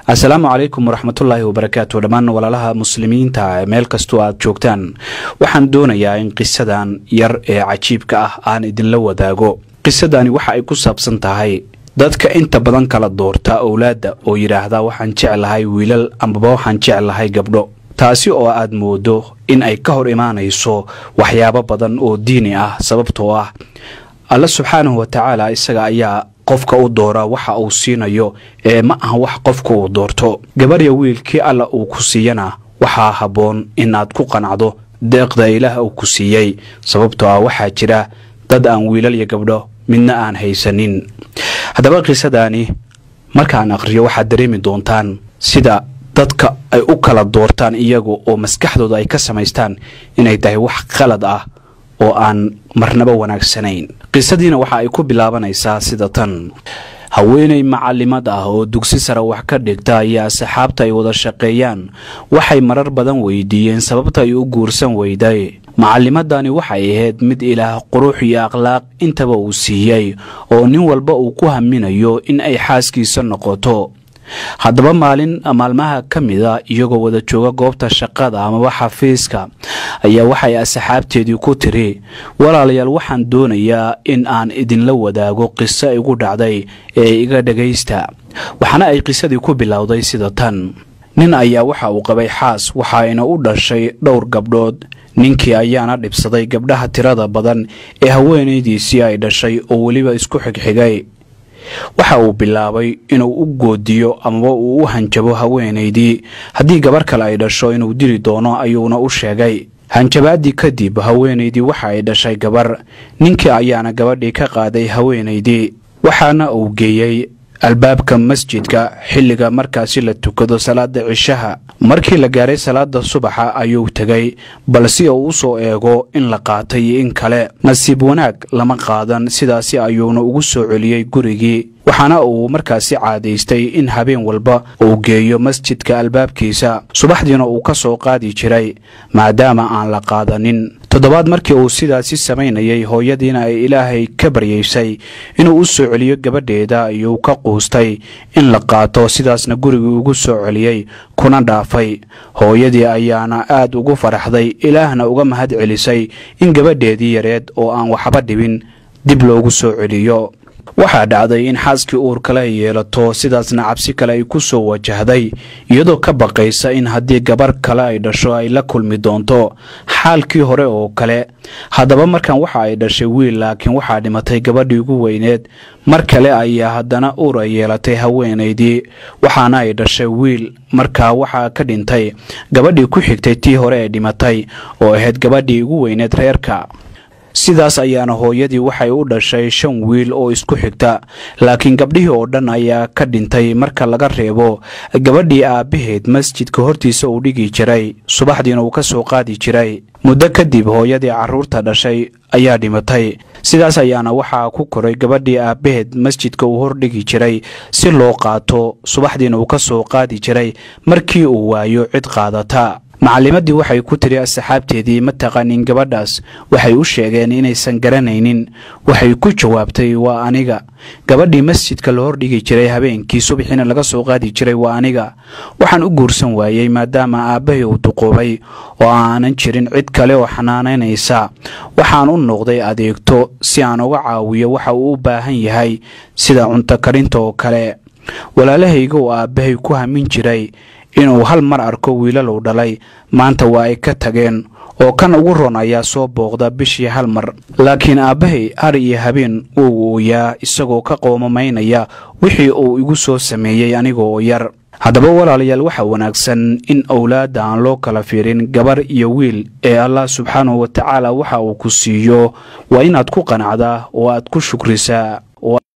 assalaamu calaykum waraxmatullaahi wabarakaatu dhammaan walaalaha muslimiinta meel kastoo aad joogtaan waxaan doonayaa in qisadan yar ee cajiibka ah aan idinla wadaago qisadani waxa ay ku saabsan tahay dadka inta badan kala doorta owlaadda oo yidhaahda waxaan jeclahay wiilal ambaba waxaan jeclahay gabdho taasi oo aad moodo in ay ka hor imaanayso waxyaabo badan oo diini ah sababtoo ah alla subxaanahu wa tacaala isaga ayaa qofka u doora waxa uu siinayo ee ma aha wax qofka uu doorto gabarya wiilkii alla uu ku siiyana waxaa habboon inaad ku qanacdo deeqda ilaah uu ku siiyey sababtoo ah waxaa jira dad aan wiilal iyo gabdho midna aan haysanin haddaba qisadani markaan akhriyo waxaad dareemi doontaan sida dadka ay u kala doortaan iyagu oo maskaxdooda ay ka samaystaan inay tahay wax qalad ah oo aan marnaba wanaagsanayn qisadiina waxa ay ku bilaabanaysaa sida tan haweenay macalimad ah oo dugsi sare wax ka dhigta ayaa asxaabta ay wada shaqeeyaan waxay marar badan weydiiyeen sababta ay u guursan weyday macalimadani waxay ahayd mid ilaah qurux iyo akhlaaq intaba uu siiyey oo nin walba uu ku haminayo in ay xaaskiisa noqoto haddaba maalin maalmaha ka mida iyagoo wada jooga goobta shaqada amaba xafiiska ayaa waxay asxaabteedii ku tiri walaalayaal waxaan doonayaa in aan idinla wadaago qiso igu dhacday ee iga dhagaysta waxaana ay qisadii ku bilowday sida tan nin ayaa waxa uu qabay xaas waxaayna u dhashay dhowr gabdhood ninkii ayaana dhibsaday gabdhaha tirada badan ee haweenaydiisii ay dhashay oo weliba isku xigxigay waxa uu bilaabay inuu u goodiyo amaba uu u hanjabo haweenaydii haddii gabar kale ay dhasho inuu dili doono ayuuna u sheegay hanjabaadii kadib haweenaydii waxa ay dhashay gabar ninkii ayaana gabadhii ka qaaday haweenaydii waxaana uu geeyey albaabka masjidka xilliga markaasi la tukado salaada cishaha markii la gaaray salaada subaxa ayuu tegay balse uu u soo eego in la qaatay iyo in kale nasiib wanaag lama qaadan sidaasi ayuuna ugu soo celiyey gurigii waxaana uu markaasi caadaystay in habeen walba uu geeyo masjidka albaabkiisa subaxdiina uu ka soo qaadi jiray maadaama aan la qaadanin toddobaad markii uu sidaasi samaynayay hooyadiina ay ilaahay ka baryaysay inuu u soo celiyo gabadheeda ayuu ka quustay in la qaato sidaasna gurigii ugu soo celiyey kuna dhaafay hooyadii ayaana aad ugu faraxday ilaahna uga mahad celisay in gabadheedii yareed oo aan waxba dhibin dib loogu soo celiyo waxaa dhacday in xaaskii uur kale ay yeelato sidaasna cabsi kale ay ku soo wajahday iyadoo ka baqaysa in haddii gabar kale ay dhasho ay la kulmi doonto xaalkii hore oo kale haddaba markan waxa ay dhashay wiil laakiin waxaa dhimatay gabadhii ugu weyneed mar kale ayaa haddana uur ay yeelatay haweenaydii waxaana ay dhashay wiil markaa waxaa ka dhintay gabadhii ku xigtay tii hore ee dhimatay oo ahayd gabadhii ugu weyneed reerka sidaas ayaana hooyadii waxay u dhashay shan wiil oo isku xigta laakiin gabdhihii oo dhan ayaa ka dhintay marka laga reebo gabadhii aabbaheed masjidka hortiisa uu dhigi jiray subaxdiina uu ka soo qaadi jiray muddo kadib hooyadii carruurta dhashay ayaa dhimatay sidaas ayaana waxaa ku koray gabadhii aabbaheed masjidka uu hordhigi jiray si loo qaato subaxdiina uu ka soo qaadi jiray markii uu waayo cid qaadata macalimadii waxay ku tiri asxaabteedii ma taqaanin gabadhaas waxay u sheegeen inaysan garanaynin waxay ku jawaabtay waa aniga gabadhii masjidka la hordhigi jiray habeenkii subaxiina laga soo qaadi jiray waa aniga waxaan u guursan waayey maadaama aabbahay uu duquubay oo aanan jirin cid kale oo xanaanaynaysa waxaan u noqday adeegto si aan uga caawiyo waxa uu u baahan yahay sida cunto karinta oo kale walaalahayga oo aabbahay ku hamin jiray inuu hal mar arko wiilalow dhalay maanta waa ay ka tageen oo kan ugu ron ayaa soo booqda bishii hal mar laakiin aabbahay har iyo habeen wuu ooyaa isagoo ka qoomamaynaya wixii uu igu soo sameeyey aniga oo yar haddaba walaalayaal waxaa wanaagsan in owlaadda aan loo kala fiirin gabar iyo wiil ee allah subxaanahu wa tacaala waxa uu ku siiyo waa inaad ku qanacdaa oo aad ku shukrisaa